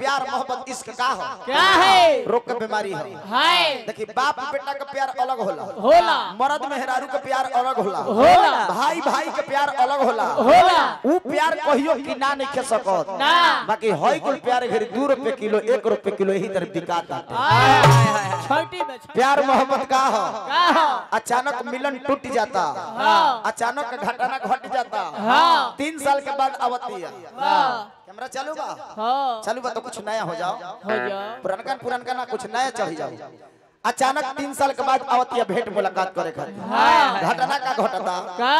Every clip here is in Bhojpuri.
प्यार मोहब्बत इश्क का हो क्या है रोग के बीमारी हो है देखिए बाप बेटा का प्यार अलग होला होला मर्द मेहरारू के प्यार अलग होला होला भाई भाई के प्यार अलग होला होला ऊ प्यार कहियो कि ना नहीं खे सकत ना बाकी हई कुल प्यार घरी दू रुपए किलो एक रुपए किलो यही तरह बिकाता छोटी में छोटी प्यार मोहब्बत का हो का हो अचानक मिलन टूट जाता हाँ अचानक घटना घट जाता हाँ। तीन साल के बाद आवती है हाँ कैमरा चालू बा हाँ चालू बा तो कुछ नया हो जाओ हो जाओ पुरनका पुरनका ना कुछ नया चढ़ जाओ अचानक तीन साल के बाद आवती है भेंट मुलाकात करे खातिर हाँ। घटना का घटता का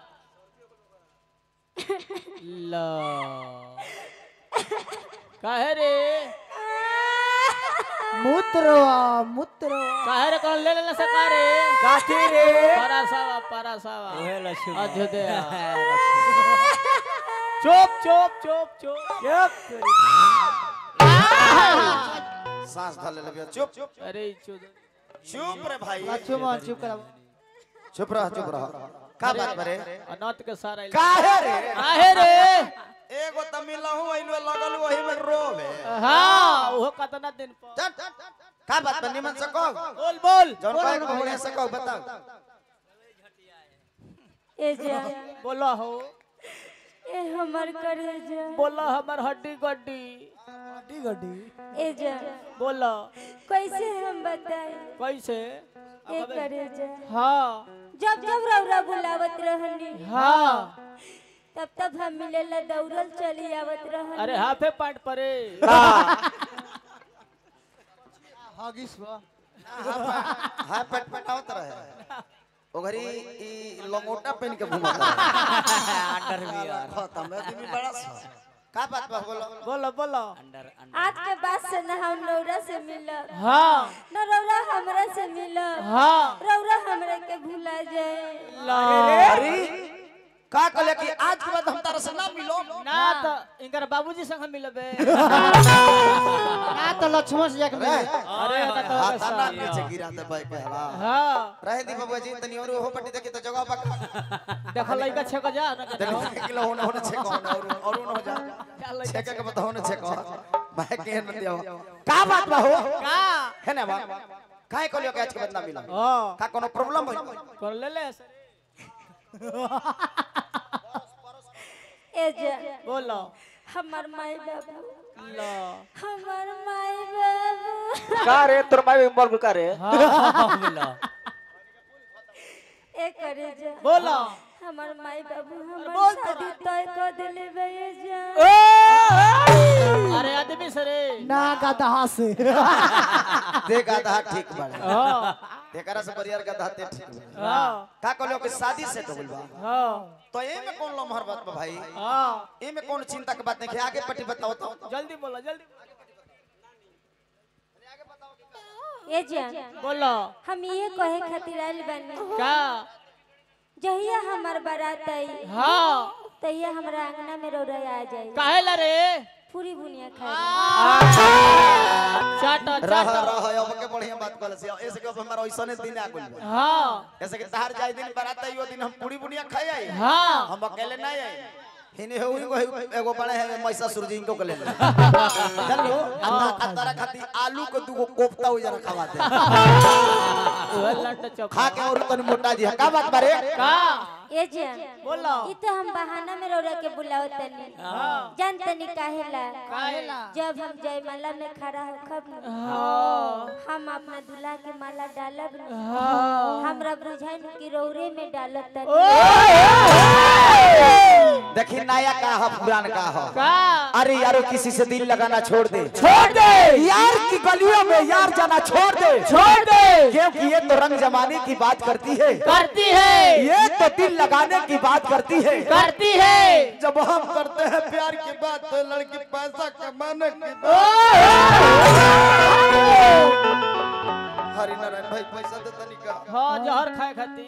ला काहे रे मूत्रवा मूत्रवा काहे रे कौन ले लेना सका रे काठी रे परासावा परासावा अयोध्या चुप चुप चुप चुप सांस धर ले चुप चुप अरे चुप चुप रे भाई चुप चुप करा चुप रह चुप रह का बात बरे अनंत के सारा काहे रे काहे रे एगो त मिलहु आइलो लगल वही में रोवे हाँ वो कतना दिन पर चल का बात बा निमन से कहो बोल बोल जौन कहे के बढ़िया से कहो बताओ ए जा बोला हो ए हमर करेजा बोला हमर हड्डी गड्डी गड्डी गड्डी ए जा बोला कैसे हम बताए कैसे ए करेजा हाँ जब जब रौरा बुलावत रहनी हाँ तब तब हम मिलेला दौड़ल चली आवत रहनी अरे हाफे पाट परे हागिस बा हां पेट पटावत रहे ओघरी ई लंगोटा पहन के घुमता अंडरवियर खत्म है दिमी बड़ा सा का बात बा बोलो बोलो बोलो आज के बाद से न हम रौरा से मिलब हाँ न रौरा हमरा से मिलब हाँ रौरा हमरा के भुला जाए ला अरे का कहले कि आज के बाद हम तारा से ना मिलो ना तो इनकर बाबूजी संग हम मिलबे ना तो लक्ष्मण से जाके रे मिले अरे ना तो हाथ कैसा? ना नीचे गिरा दे भाई के हला हाँ रहे दी बाबू जी तनी और हो पट्टी देखी तो जगह पा देखो लइका छेक जा ना के देखो। तनी किलो होने होने छे कौन और और हो जा क्या लइका छे के बताओ ने छे कौन भाई के न दियो का बात बा हो का है ना बा काहे कहलियो कि आज के बाद ना मिलो हाँ का कोनो प्रॉब्लम है कर ले ले ए जा बोलो हमर माई बाबू ला हमर माई बाबू का रे तोर माई मर का रे हाँ बोलो ए करेजा बोलो हमर माई बाबू बोल हमर तो शादी तय कर देले बे जा अरे आदमी सरे ना गधा से देख आधा ठीक बाड़े हाँ एकरा से बरियार का दाते ठीक बाड़े हाँ का कहलियो कि शादी से डबल बा हाँ तो ए में कौन लमहर बात बा भाई हाँ ए में कौन चिंता के बात नहीं है आगे पट्टी बताओ तो जल्दी बोलो जल्दी ए जा बोलो हम ये कहे खातिर आइल बानी का जहिया हमर बारात आई हाँ तहिया हमरा अंगना में रौरा आ जाई काहे ला रे पूरी बुनिया खाई चाटा रह चाटा रह अब के बढ़िया बात कहले से ऐसे के अब हमारा ओइसने दिन आ गइल बा हाँ ऐसे के तहार जाय दिन बारात आई वो दिन हम पूरी बुनिया खाई आई हाँ हम अकेले नहीं आई हिने हो को एगो बड़े है मैसा सूरजी इनको के ले ले चलो अंदर खाती आलू को दूगो कोफ्ता हो जरा खवा दे वह लड्डू चौक खा के और तन मोटा जी का बात बारे का ए जा बोलो ई तो हम बहाना में रौरा के बुलावत तनी जान तनी काहेला काहेला जब हम जयमाला में खड़ा हो खब न, हाँ हम अपना दूल्हा के माला डालब न, हाँ हमरा बुझाई न कि रौरे में डालत तनी देखी नया का हो पुरान का हो का अरे यारो किसी से दिल लगाना छोड़ दे छोड़ दे यार की गलियों में यार जाना छोड़ दे छोड़ दे क्योंकि ये तो रंग जमाने की बात करती है करती है ये तो दिल लगाने की बात करती है करती है जब हम करते हैं प्यार की बात तो लड़की पैसा कमाने की बात हरि नारायण भाई पैसा दे तनी का हाँ जहर खाए खाती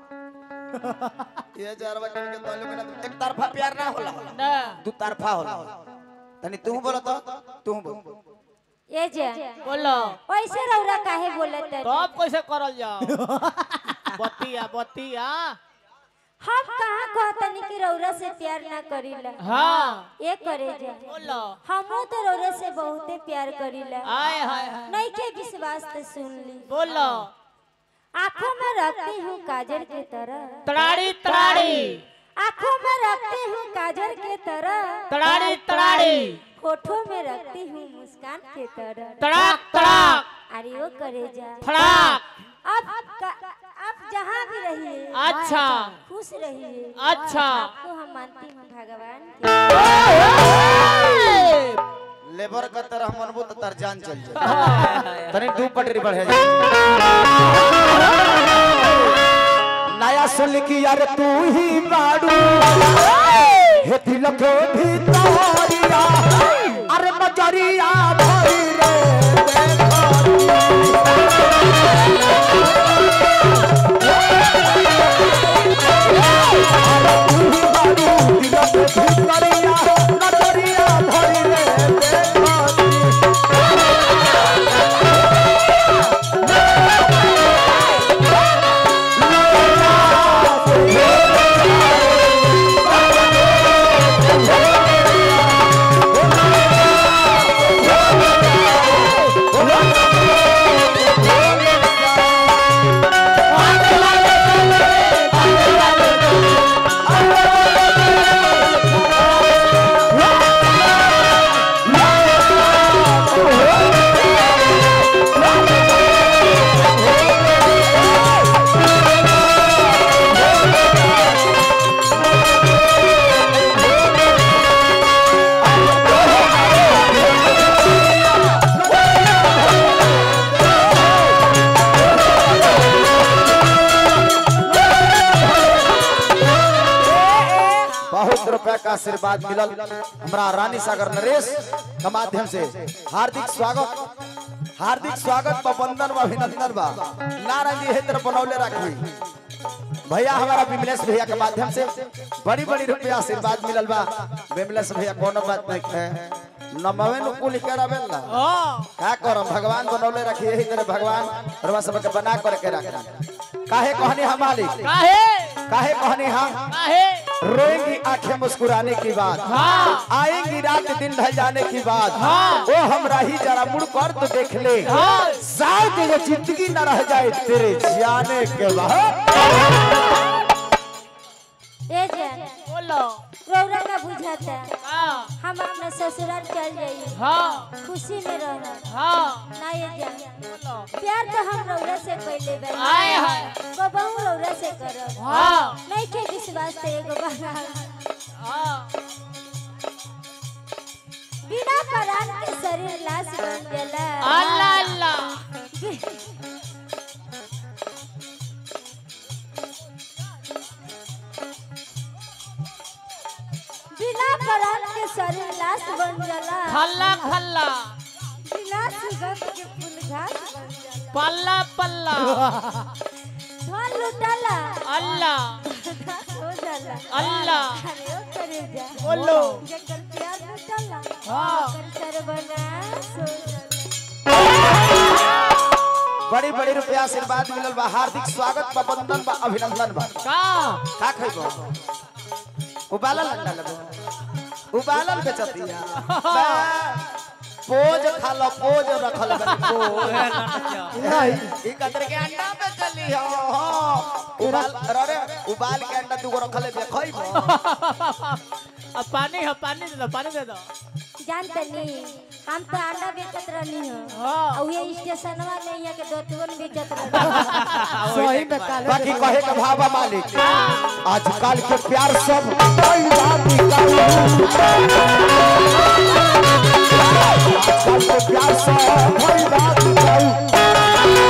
ये जारवा किन के तो लोग ना एक तरफा प्यार ना होला ना दू तरफा होला तनी तू बोलो तो तू बोल ए जा बोलो ऐसे रौरा काहे बोलत तनी तब कैसे करल जाओ बतिया बतिया हम कहाँ कहतनी कि रौरा से प्यार ना करीला हाँ ये करे जा बोलो हमो तो रौरा से बहुते प्यार करीला आय हाय हाय नहीं के विश्वास तो सुन ली बोलो आंखों में रखती हूँ काजल के तरह तड़ाड़ी तड़ाड़ी आंखों में रखती हूँ काजल के तरह तड़ाड़ी तड़ाड़ी होठों में रखती हूँ मुस्कान के तरह तड़ाक तड़ाक अरे वो करे जा फड़ाक अब का- आप जहाँ भी रहिए अच्छा खुश रहिए अच्छा आपको हम मानती हूँ भगवान के लेबर का तरह मनबू तो तार जान चल जाए तनी दू पटरी बढ़े जा नया सुन की यार तू ही बाड़ू हे दिल के भीतरिया अरे बजरिया भई रे भीतरिया बजरिया भई रे देखती बहुत रुपया का आशीर्वाद मिलल हमरा रानी सागर नरेश के माध्यम से हार्दिक स्वागत हार्दिक स्वागत बा वंदन बा अभिनंदन बा नारायण जी हेतर बनौले रखी भैया हमारा विमलेश भैया के माध्यम से बड़ी बड़ी रुपया आशीर्वाद मिलल बा विमलेश भैया कोनो बात नहीं है नमवे नु कुल करावेल ना का करम भगवान बनौले रखी यही तरह भगवान रवा सब के बना कर के रखी काहे कहनी हम मालिक काहे काहे कहनी हम काहे रोएंगी आंखें मुस्कुराने की बात हाँ आएंगी रात दिन ढल जाने की बात हाँ। वो हमरा ही जरा मुड़ कर तो देख ले हाँ शायद ये जिंदगी न रह जाए तेरे जाने के बाद ए जान बोलो रौरा का बुझाता हाँ हम अपना ससुराल चल जाइए हाँ खुशी में रहना हाँ ना ये जान बोलो प्यार तो हम रौरा से पहले बनी आय हाय बबहू रौरा से करब हाँ नहीं के विश्वास तो एगो बना हाँ बिना परान के शरीर लाश बन जाला अल्लाह अल्लाह बिना परान के शरीर लाश बन जाला खल्ला खल्ला बिना सुगंध के फूल घास बन जाला पल्ला पल्ला धन लुटाला अल्लाह घास हो जाला अल्लाह अरे ओ करे जा बोलो जेकर प्यार लुटाला हाँ ओकर सर्वनाश हो जाला बड़ी बड़ी रुपया आशीर्वाद मिलल बा हार्दिक स्वागत बा वंदन बा अभिनंदन बा का का खइबो उबालल अंडा लगो उबालल बेचतिया बा, पोज खा लो पोज रखल बनी पोज नहीं ई कतर के अंडा पे चली हो हो उबाल अरे उबाल के अंडा तू रखले बे खइबो अब पानी है पानी दे दो पानी दे दो जानतनी हम तो अंडा बेचत रहनी हो हाँ और ये स्टेशनवा में यहाँ के दोतवन बेचत रहनी सही में काले बाकी कहे के भावा मालिक आजकल के प्यार सब कोई बात निकाल आजकल के प्यार सब कोई बात निकाल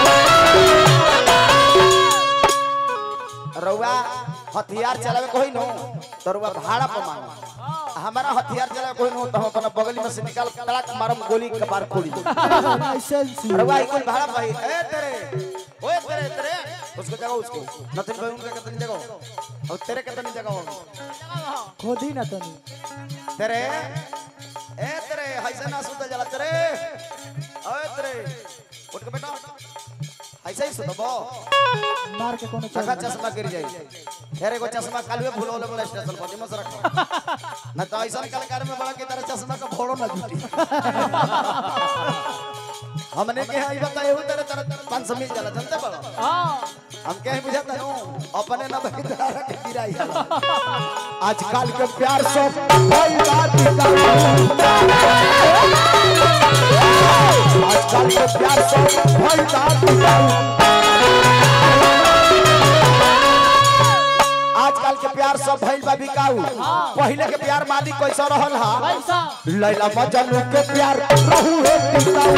रउआ हथियार चलावे कोई नो तो रउआ भाड़ा पर मांगो हमारा हथियार चलावे कोई नो तो हम अपना बगली में से निकाल तड़क मारम गोली कपार फोड़ी लाइसेंस रउआ ई कोई भाड़ा भाई ए तेरे ओए तेरे तेरे उसको जगह उसको नथिन भाई उनका कितनी जगह और तेरे कितनी जगह खोदी ना तनी तेरे ए तेरे ऐसे ना सुता जला तेरे ओए तेरे उठ के बैठो ऐसे ही सुतो बो मार के कोनो चखा चल चश्मा गिर जाई फिर एगो चश्मा कालवे भूल वाला स्टेशन पर दिमाग से रखो ना तो ऐसा कलाकार में बड़ा की तरह चश्मा का फोड़ो ना जुटी हमने के आई बताए हो तरह तरह पाँच सौ मिल जाला जनते बड़ो हाँ हम कहीं बुझाता हूँ अपने ना भाई तारा के गिराई जाला आजकल के प्यार से भाई बात का आजकल के प्यार से भाई बात का आजकल के प्यार सब भइल बा बिकाऊ पहले के प्यार मालिक कैसा रहल हा पैसा लैला मजनू के प्यार रहू है पिताऊ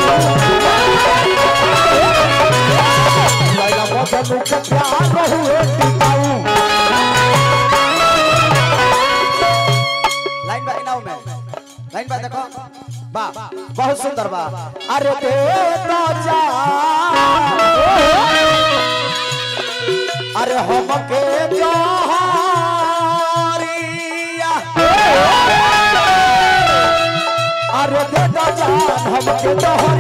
लैला मजनू के प्यार रहू है पिताऊ लाइन बा इनाऊ में लाइन बा देखो बा बहुत सुंदर बा अरे दे तो जा अरे हम के जोहरिया अरे दे तो जान हम के जोहरिया